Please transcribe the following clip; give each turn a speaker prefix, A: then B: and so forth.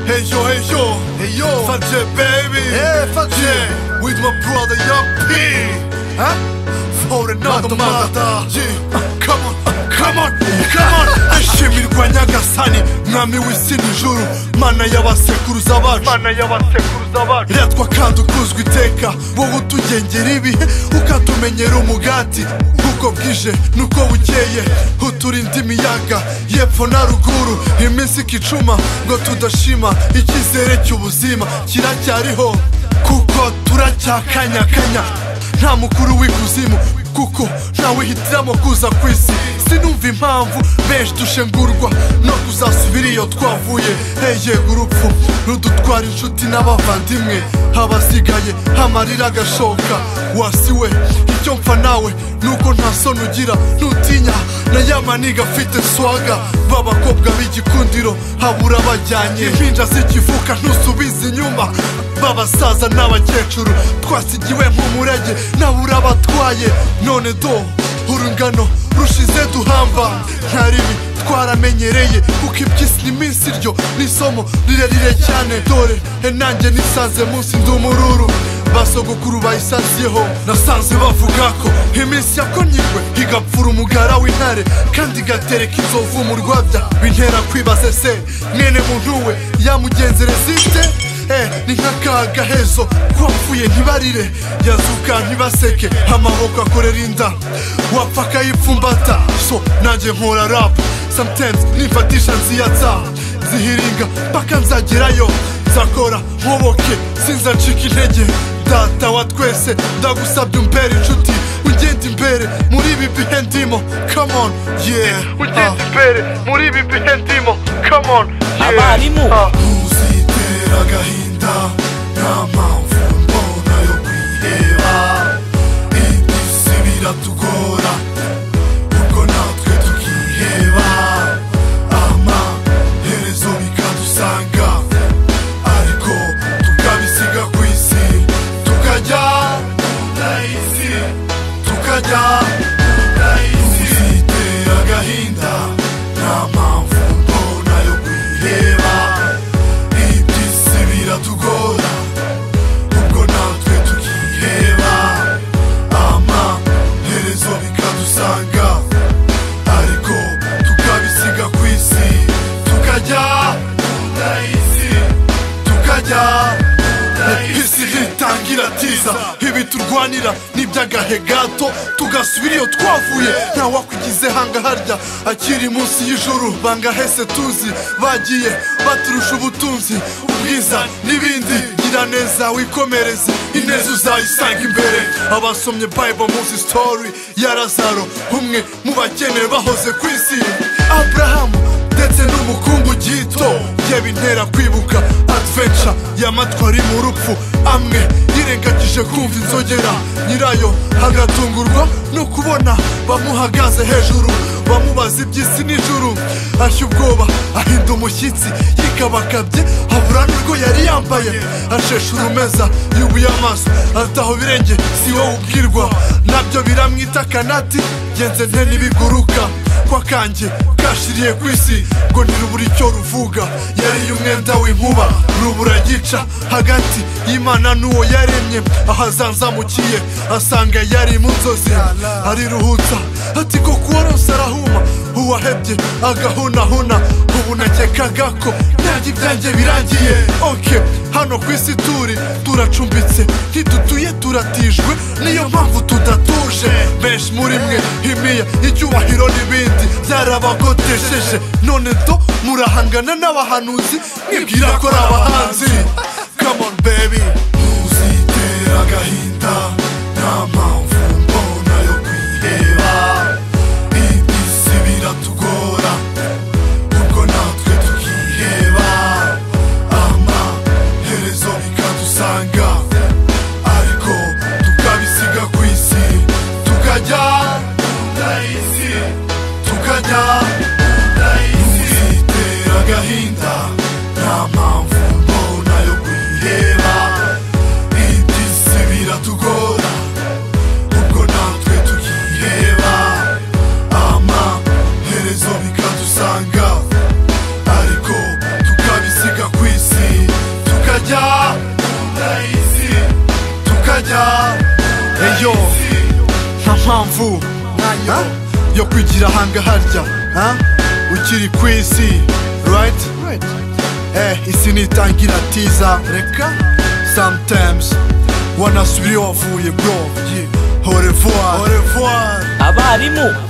A: Hey yo, hey yo,
B: Hey yo,
A: Sanchez baby
B: Yeah, fuck
A: yeah With my brother Young P
B: Huh?
A: For another mother
B: Mother.
A: Yeah Come on, come on, come on Ashimirwa Nyagasani Mwami w'isi n'ijuru Mana y'abasekuruza bacu
C: Mana y'abasekuruza bacu
A: Riratwa kandi ukuzwa iteka wowe utugengera ibihe ukatumenyera umugati uko bwije nuko bukeye uturinda imiyaga y'epfo na ruguru iminsi ikicuma ngo tudashima icyizere cy'ubuzima kiracyariho kuko turacyakanyakanya nta mukuru w'ikuzimu kuko ntawe hitiramo kuza ku isi sinumva impamvu benshi dushengurwa no kuzasubira iyo twavuye heyego urupfu rudutwara inshuti n'abavandimwe habasigaye amarira agashoka wasi we icyo mpfa nawe nuko nta soni ugira nutinya na ya maniga afite swaga b'abakobwa b'igikundiro habura abajyanye impinja z'ikivuka ntusubize inyuma b'abasaza n'abakecuru twasigiwe nk'umurage nabura abatwaye none do urungano rushize duhamba nta ribi twaramenyereye kuko iby'isi n'iminsi ryo ni isomo rirerire cyane dore e nanjye nisanze munsi nd'umururu basogokuru bayisanziyeho nasanze bavuga ko iminsi yakonyigwe igapfura umugara w'intare kandi igatereka inzovu mu rwabya bintera kwibaza se mwene muntu we yamugenzereza ite Eh, ni nk'akaga hezo wapfuye ntibarire yazuka ntibaseke amaboko akorera inda wapfa akayipfumbata so nanjye nkora rap sometimes nifatisha nziyatsa zihiringa mpaka nzagerayo nzakora nkoboke sinza ncika intege data wa twese ndagusabye umbere inshuti ugenda imbere muri ibi bihe ndimo come on yeah
C: ugenda
A: ah.
C: imbere muri ibi bihe ndimo come on yeah.
D: Abarimu.
C: Ah.
A: ntuzitera agahinda nta mpamvu mbona yo kwiheba iby'isi biratugora ubwo natwe tukiheba amaherezo bikadusanga ariko tukabisiga ku isi tukajya isi tukajya ntuzitera agahinda nta mpamvu mbona yo kwiheba iby'isi biratugora ubwo natwe tukiheba amaherezo bikadusanga ariko tukabisiga ku isi tukajya kunda isi tukajya isi ntitangira tiza ibi turwanira ni iby'agahe gato tugasubira iyo twavuye ntawakwigize hanga harya akiri munsi y'ijuru bangahese tuzi bagiye baturusha ubutunzi ubwiza n'ibindi gira neza wikomereze ineza uzayisanga imbere abasomye bible munsi story ya lazaro umwe mu bakene bahoze ku isi aburahamu ndetse n'umukungu gito ye bintera kwibuka adventure yamatwari mu rupfu amwe yirengagije kumva inzogera nyirayo agatungurwa no kubona bamuhagaze hejuru bamubaza iby'isi n'ijuru ashya ubwoba ahinda umushyitsi yikabakabye abura n'urwo yari yambaye ashesha urumeza yubuye amaso ataho birenge si wowe ubwirwa nabyo biramwita kanati genze nte n'ibiguruka kwa kanjye kashiriye ku isi ngo ntirubura icyo ruvuga yariye umwenda w'inkuba rubura gica hagati y'imana n'uwo yaremye aho azanzamukiye asanga yari mu nzozi ariruhutsa ati ko kuwarose arahuma uwahebye agahunahuna ubu nakekaga ko nyange ibyanjye birangiye oke hano ku isi turi turacumbitse ntidutuye turatijwe niyo mpamvu tudatuje benshi muri mwe imiya icyubahiro n'ibindi byarabagotesheje none do murahangana n'abahanuzi mwibwira ko ari abahanzi come on baby ntuzitera agahinda nta mpamvu mbona yo kwiheba iby'isi biratugora ubwo natwe tukiheba amaherezo bikadusanga ariko tukabisiga ku isi tukajya kunda isi tukajya kunda isi itera agahinda nta mpamvu mbona yo kwiheba mpamvu ha? yo kwigira hanga harya ha? ukiri ku isi right eh, isi nitangira tiza reka sometimes wanasubira iyo wavuye bro yeah. au revoir au revoir
B: abarimu